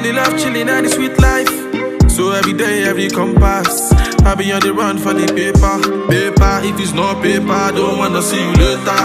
the love, chilling and the sweet life. So every day, every compass, I be on the run for the paper. Paper, if it's not paper, I don't wanna see you later.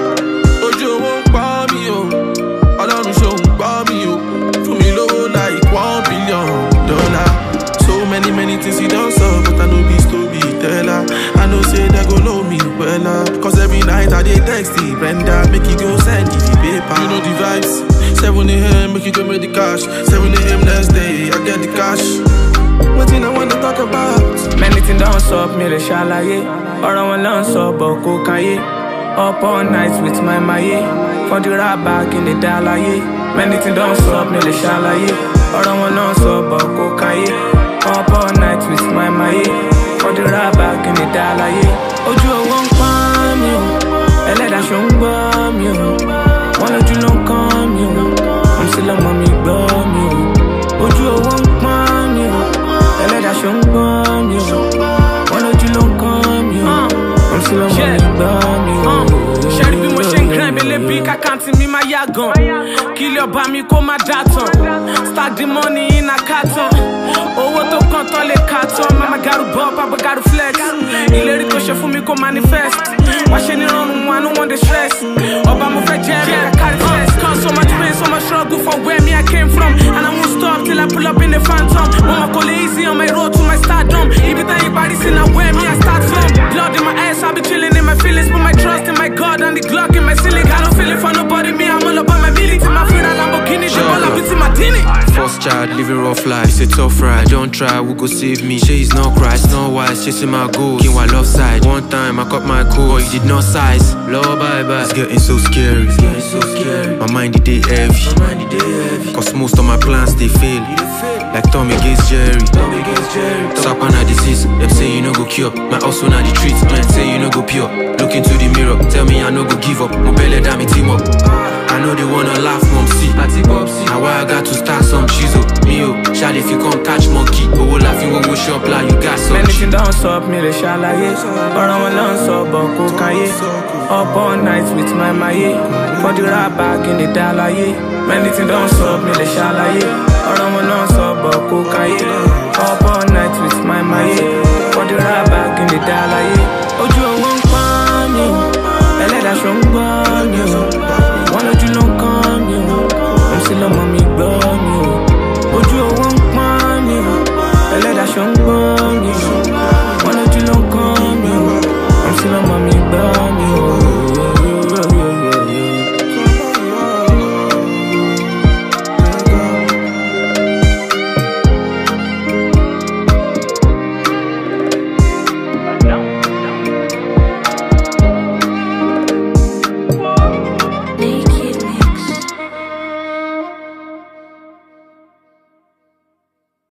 Ojo won't pa mi o, Ọlọ́run ṣòun gbọ́ mi o, fún mi lówó like one billion dollar. So many many things you don't solve, but I know be storyteller. I know say they go know me wella, cause every night I dey text the Brenda, make you go send the paper. You know the vibes. 7 a.m. make you go make the cash. 7 a.m. next day, I get the cash. What thing I wanna talk about? Many things don't stop me, they ṣàlàyé. Ọ̀rọ̀ wọn ló ń sọ bọ̀ kó káyé. Up all night with my maye. For the rap back in the dalaye. Many things don't stop me, they ṣàlàyé. Ọ̀rọ̀ wọn ló ń sọ bọ̀ kó káyé. Up all night with my maye. For the rap back in the dalaye. Ojú owó ń pọ́n mi o. Ẹlẹ́dàá ṣó ń gbọ́ mi o. Wọ́n lójú ló ń kán mi o. Wọ́n sì lọ́mọ mi gbọ́ mi o. Ojú owó ń pọ́n mi o. Ẹlẹ́dàá ṣó ń gbọ́ mi o. Wọ́n lójú ló ń kán mi o. Wọ́n sì lọ́mọ mi gbọ́ mi o. ṣẹ́rí bí mo ṣe ń grind bẹ́lẹ̀ bí kàkáǹtì mi máa yá gan kí ilé ọba mi kó má dá tán stack the money in a carton owó tó kàn tán lè kà tán mama garu bọ́ papa garu flex ìlérí tó ṣe fún mi kó manifest wá ṣe nírọ̀rùn wọn no one dey stress ọba mo fẹ́ jẹ́ rẹ̀ carry flex cause so much pain so much struggle for where me I came from and I won't stop till I pull up in the phantom mo mọ̀ kò lè easy on my road to my stardom ibi tẹ́yìn parí sí na where me I start from blood in my ass I be chilling in my feelings put my trust in my God and the Glock in my ceiling I don't feel it for nobody me I'm all about my milli to my feet a Lamborghini the ball up into my tini First child, living rough life. It's a tough ride. Don't try, who go save me? She is not cry, it's not wise. Chasing my goals. King love side. One time I cut my coat, but you did not size. Lord, bye bye. It's getting so scary. It's getting so scary. My mind it dey heavy. My mind it dey heavy. Cause most of my plans they fail. Like Tommy against Jerry. Tommy against Jerry. Sapana disease. Them say you no go cure. My also now the treatment. Say you no go pure. Look into the mirror. Tell me I no go give up. My belly damn it team up. I know they wanna laugh, mom. See, I take up. Now why I got to start some chisel. Me, oh, shall if you come catch monkey. Oh, will laugh you go shop like you got some. Many things don't stop me, they ṣàlàyé. Ọ̀rọ̀ wọn ló ń sọ bọ̀ kó káyé. Up all night with my maye. For the rap back in the dalaye. Many things don't stop me, they ṣàlàyé. Ọ̀rọ̀ wọn ló ń sọ bọ̀ kó káyé. Up all night with my maye. For the rap back in the dalaye. Ojú owó ń pọ́n mi o. Ẹlẹ́dàá ṣó ń gbọ́ mi o.